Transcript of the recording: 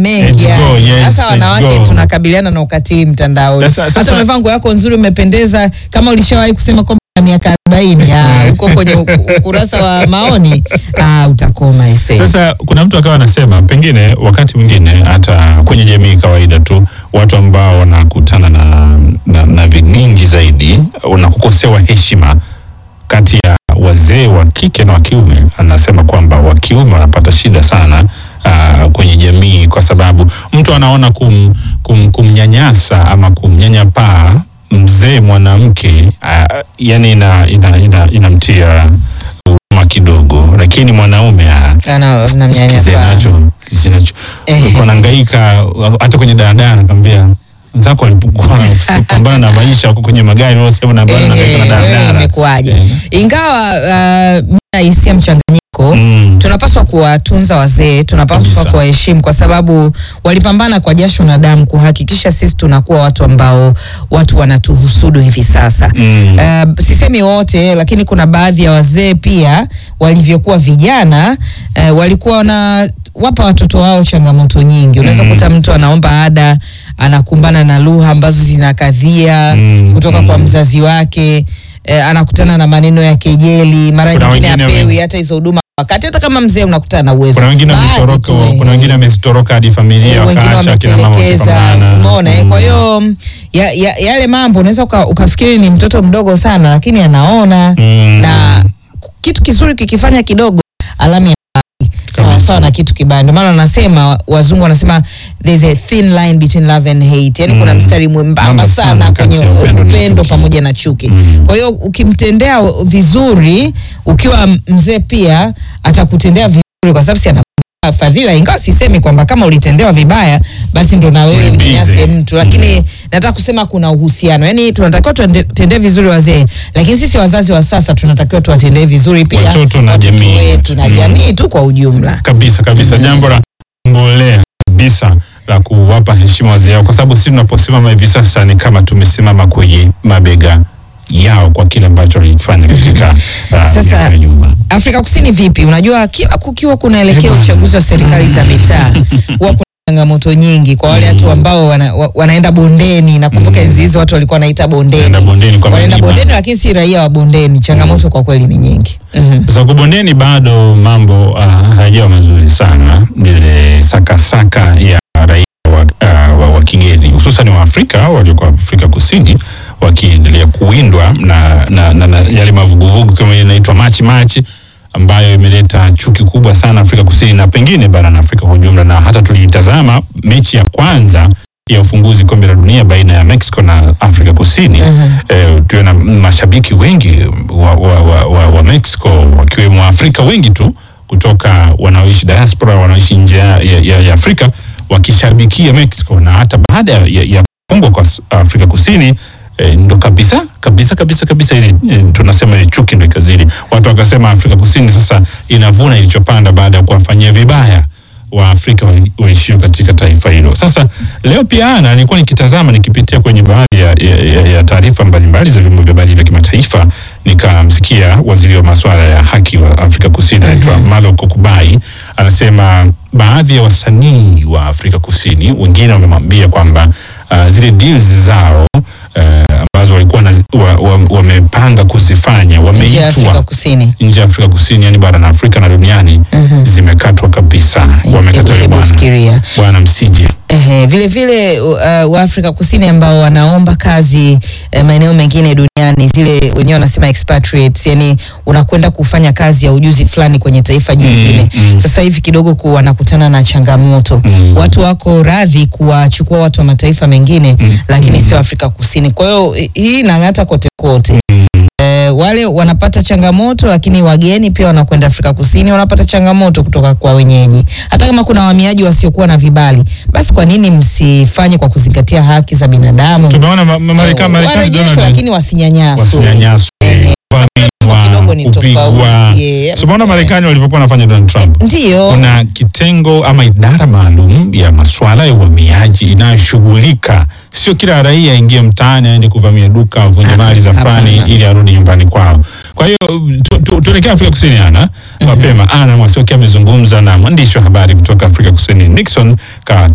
mengi Age yani. go, yes, Hasa age wanawake go. tunakabiliana na ukatili mtandaoni. Sasa- sasa- Hata umevaa nguo yako nzuri, umependeza, kama ulishawahi kusema kwamba una miaka arobaini ah, uko kwenye u- ukurasa wa maoni ah, utakoma ese. Sasa kuna mtu akawa anasema pengine wakati mwingine hata kwenye jamii kawaida tu watu ambao wanakutana na, na, na vigingi zaidi wanakukosewa heshima kati ya wazee wa kike na wa kiume. Anasema kwamba wa kiume wanapata shida sana uh, kwenye jamii kwa sababu mtu anaona kum, kum, kumnyanyasa ama kumnyanyapaa mzee mwanamke uh, yani ina, ina, ina, inamtia huruma kidogo, lakini mwanaume ah, Ana Kize namnyanyasa. nacho kize nacho Eh. Ulikuwa nahangaika hata kwenye daladala nakwambia wenzako walipokuwa wanapambana na maisha huko kwenye magari wao sema na bado nahangaika na Eh, wewe daladala imekuwaje? Eh. Ingawa uh, mimi nahisia mchanganyiko Mm. tunapaswa kuwatunza wazee, tunapaswa Kabisa. kuwaheshimu kwa sababu walipambana kwa jasho na damu kuhakikisha sisi tunakuwa watu ambao watu wanatuhusudu hivi sasa. Mm. Uh, sisemi wote, lakini kuna baadhi ya wazee pia walivyokuwa vijana uh, walikuwa wana wapa watoto wao changamoto nyingi. Unaweza Mm. kuta mtu anaomba ada, anakumbana na lugha ambazo zinakadhia Mm, kutoka kwa mm. mzazi wake eh, anakutana na maneno ya kejeli, mara Kuna nyingine wengine apewi wengi- hata hizo huduma wakati, hata kama mzee unakutana na uwezo. Kuna wengine Baadhi wametoroka, tu, eh. kuna wengine wamezitoroka hadi familia Eh, wengine wakaacha akina mama wametelekeza, wakipambana. umeona eh? Mm. Kwa hiyo mm, ya, ya, yale mambo unaweza uka, ukafikiri ni mtoto mdogo sana, lakini anaona Mm. na kitu kizuri kikifanya kidogo alama ya sawa Kabisa. sawa na kitu kibaya. Ndio maana wanasema wazungu wanasema there's a thin line between love and hate, yani kuna Mm. mstari mwembamba Mwembamba sana sana kati kwenye ya upendo na upendo chuki. pamoja na chuki. Mm. Kwa hiyo ukimtendea vizuri, ukiwa mzee pia atakutendea vizuri, kwa sababu si ana fadhila ingawa sisemi kwamba kama ulitendewa vibaya basi ndo na wewe Ulipize. unyanyase mtu lakini nataka kusema kuna uhusiano yaani tunatakiwa tuwatendee vizuri wazee lakini sisi wazazi wa sasa tunatakiwa tuwatendee vizuri pia Watoto na watoto jamii. wetu na Mm. jamii tu kwa ujumla kabisa kabisa, jambo la mbolea kabisa la kuwapa heshima wazee wao, kwa sababu sisi tunaposimama hivi sasa ni kama tumesimama kwenye mabega yao kwa kile ambacho walikifanya katika uh, Sasa- miaka ya nyuma. Afrika Kusini vipi? Unajua kila kukiwa kunaelekea Eh, bwana. uchaguzi wa serikali za mitaa huwa kuna changamoto nyingi kwa wale watu ambao wana, wa- wanaenda bondeni. Nakumbuka enzi hizo watu walikuwa wanaita bondeni, Wanaenda bondeni kwa wanaenda milima. bondeni, lakini si raia wa bondeni. Changamoto kwa kweli ni nyingi. Mhm. Sasa huko bondeni bado mambo uh, hayajawa mazuri sana, ile sakasaka ya raia wa, uh, wa, wa kigeni hususan wa Afrika walioko Afrika Kusini wakiendelea kuwindwa na, na, na, na yale mavuguvugu kama ile inaitwa machi machi ambayo imeleta chuki kubwa sana Afrika Kusini na pengine barani Afrika kwa ujumla, na hata tuliitazama mechi ya kwanza ya ufunguzi kombe la dunia baina ya Mexico na Afrika Kusini eh, tuwe na mashabiki wengi wa, wa, wa, wa, wa Mexico wakiwemo Afrika wengi tu kutoka wanaoishi diaspora wanaoishi nje ya, ya, ya Afrika wakishabikia Mexico, na hata baada ya, ya kufungwa kwa s- Afrika Kusini eh, ndo kabisa kabisa kabisa kabisa ile eh, tunasema ile chuki ndo ikazidi, watu wakasema Afrika Kusini sasa inavuna ilichopanda baada ya kuwafanyia vibaya wa Afrika wali- waishio katika taifa hilo. Sasa leo pia ana nilikuwa nikitazama nikipitia kwenye baadhi ya, ya, ya, ya taarifa mbalimbali za vyombo vya habari vya kimataifa nikamsikia waziri wa masuala ya haki wa Afrika Kusini anaitwa Malo Kokubai anasema baadhi ya wasanii wa Afrika Kusini wengine wamemwambia kwamba uh, zile deals zao uh, ambazo walikuwa na- wa- wa- wamepanga kuzifanya Nchi ya Afrika wameitwa Kusini. nje ya Afrika Kusini, yani barani Afrika na duniani zimekatwa kabisa, wamekatwa Hebu bwana fikiria. bwana, msije Ehe, vile vile uh, wa Afrika Kusini ambao wanaomba kazi eh, maeneo mengine duniani, zile wenyewe wanasema expatriates, yani unakwenda kufanya kazi ya ujuzi fulani kwenye taifa jingine. mm. Sasa hivi kidogo ku wanakutana na changamoto Mm. watu wako radhi kuwachukua watu wa mataifa mengine lakini sio Afrika Kusini. Kwa hiyo hi- hii inang'ata kote kote. Eh, wale wanapata changamoto lakini wageni pia wanakwenda Afrika Kusini wanapata changamoto kutoka kwa wenyeji. Hata kama kuna wahamiaji wasiokuwa na vibali, basi kwa nini msifanye kwa kuzingatia haki za binadamu? tumeona ma- ma- Marekani Marekani Warejeshwe Donald lakini wasinyanyaswe. wasinyanyaswe, kuvamiwa, kidogo ni kupigwa. tofauti, yeah. Tumeona Marekani walivyokuwa wanafanya Donald Trump. Ndiyo. Kuna kitengo ama idara maalum ya masuala ya uhamiaji inayoshughulika, sio kila raia aingie mtaani aende kuvamia duka avunje mali za fulani hapana. ili arudi nyumbani kwao. Kwa hiyo tu- tu- tuelekea Afrika Kusini ana mapema. Ana Mwasioki amezungumza na mwandishi wa habari kutoka Afrika Kusini Nixon Ka-